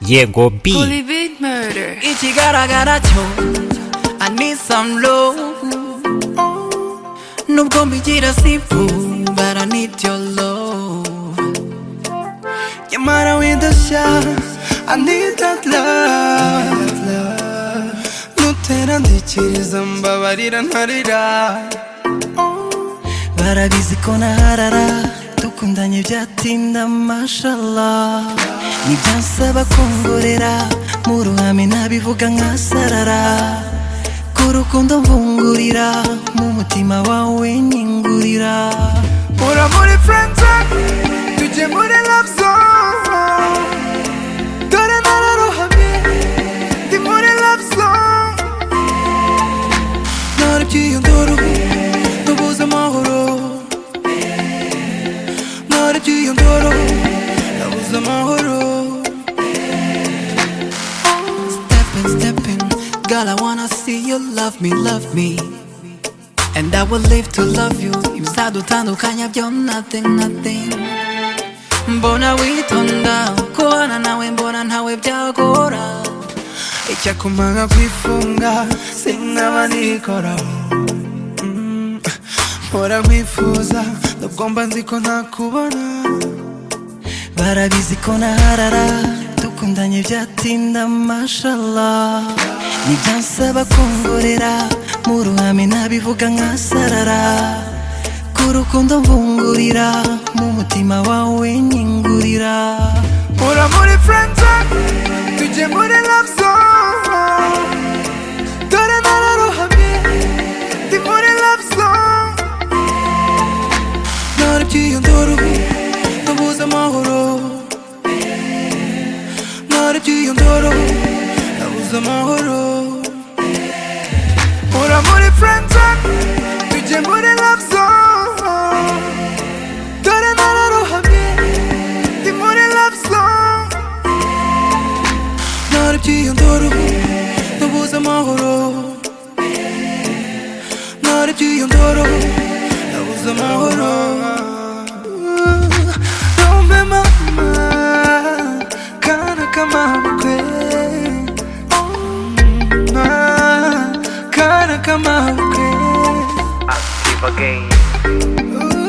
Diego B. Holy bit murder. Ichigara garacho. I need some love. No gonna be jirasifu, but I need your love. Yamara with the shot. I need that love. Nutera ndikiriza mbabarira ntarira. barabizi ko naharara dukundanye byatinda mashallah ntibyasaba kongorera mu ruhame nabivuga nkasarara ku rukundo mvungurira mu mutima wawe nyingurira Ura muri friend zone Tujye muri love zone Dore nararohamye Ndi muri love zone naribwiye ndoro ndubuze amahoro naribwiye ndoro nabuze amahoro stepping stepping girl i wanna see you love me love me and i will live to love you ibizadutandukanya byo nothing nothing mbona witonda kubana nawe mbona ntawe byagora icyakumanga kwifunga sinkaba nikoraho Mm, mpora nkwifuza nubwo mba nzi ko ntakubona barabizi ko naharara dukundanye byatinda mashallah ntibyansaba kongorera mu ruhame nabivuga nkasarara ku rukundo mvungurira mu mutima wawe nyingurira Ura muri friend zone Tujye muri love zone Dore nararohamye Ndi muri love zone naribwiye ndoro ndabuze amahoro naribwiye ndoro ndabuze amahoro Ura muri friend zone Tujye muri love zone Dore nararohamye Ndi muri love zone naribwiye ndoro nabuze amahoro naribwiye ndoro nabuze amahoro Rompe mama Kana kama mkwe Kana kama mkwe Active again. Ooh.